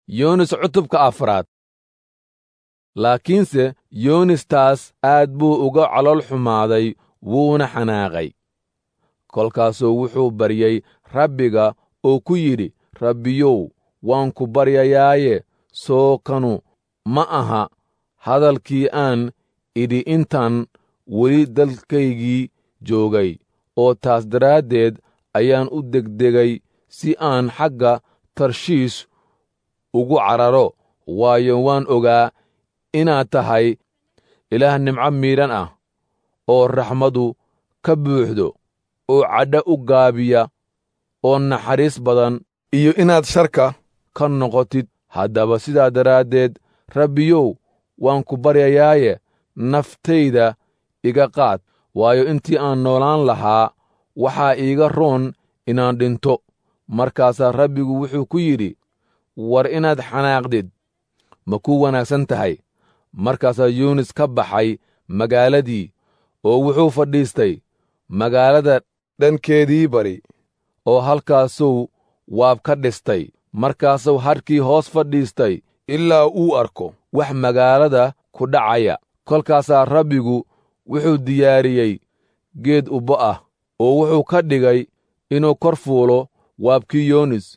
yoonis cutubka afraad laakiinse yoonistaas aad buu uga calool xumaaday wuuna xanaaqay kolkaasuu wuxuu baryey rabbiga oo ku yidhi rabbiyow waan ku baryayaaye soo kanu ma aha hadalkii aan idhi intaan weli dalkaygii joogay oo taas daraaddeed ayaan u degdegay si aan xagga tarshiish ugu cararo waayo waan ogaa inaad tahay ilaah nimco miidhan ah oo raxmadu ka buuxdo oo cadho u gaabiya oo naxariis badan iyo inaad sharka ka noqotid haddaba sidaa daraaddeed rabbiyow waan ku baryayaaye naftayda iga qaad waayo intii aan noolaan lahaa waxaa iiga roon inaan dhinto markaasaa rabbigu wuxuu ku yidhi war inaad xanaaqdid ma ku wanaagsan tahay markaasaa yuunis ka baxay magaaladii oo wuxuu fadhiistay magaalada dhankeedii bari oo halkaasuu waab ka dhistay markaasuu hadhkii hoos fadhiistay ilaa uu arko wax magaalada ku dhacaya kolkaasaa rabbigu wuxuu diyaariyey geed ubbo ah oo wuxuu ka dhigay inuu kor fuulo waabkii yoonis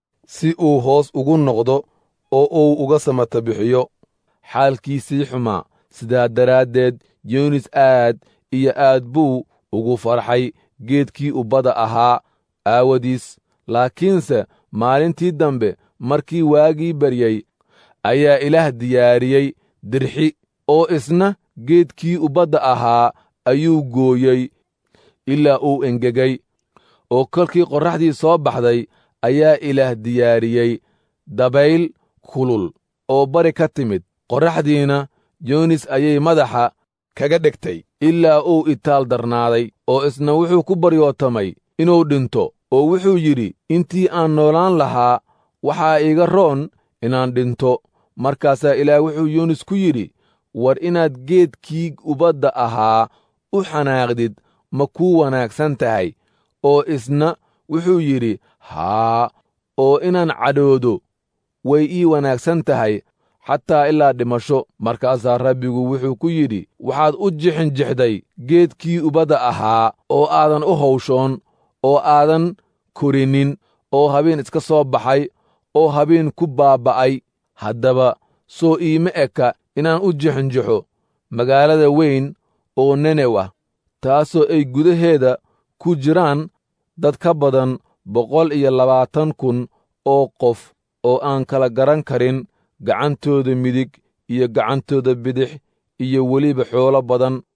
si uu hoos ugu noqdo oo uu uga samata bixiyo xaalkiisii xumaa sidaa daraaddeed yoonis aad iyo aad buu ugu farxay geedkii ubbada ahaa aawadiis laakiinse maalintii dambe markii waagii baryey ayaa ilaah diyaariyey dirxi oo isna geedkii ubbadda ahaa ayuu gooyey ilaa uu engegay oo kolkii qorraxdii soo baxday ayaa ilaah diyaariyey dabayl kulul oo bari ka timid qorraxdiina yoonis ayay madaxa kaga dhegtay ilaa uu itaal darnaaday oo isna wuxuu ku baryootamay inuu dhinto oo wuxuu yidhi intii aan noolaan lahaa waxaa iiga roon inaan dhinto markaasaa ilaah wuxuu yoonis ku yidhi war inaad geedkii ubadda ahaa u xanaaqdid ma kuu wanaagsan tahay oo isna wuxuu yidhi haa oo inaan cadhoodo way ii wanaagsan tahay xataa ilaa dhimasho markaasaa rabbigu wuxuu ku yidhi waxaad u jixinjixday geedkii ubadda ahaa oo aadan u hawshoon oo aadan korinin oo habeen iska soo baxay oo habeen ku baaba'ay haddaba soo iima eka inaan u jixinjixo magaalada weyn oo nenewa taasoo ay gudaheeda ku jiraan dad ka badan boqol iyo labaatan kun oo qof oo aan kala garan karin gacantooda midig iyo gacantooda bidix iyo weliba xoolo badan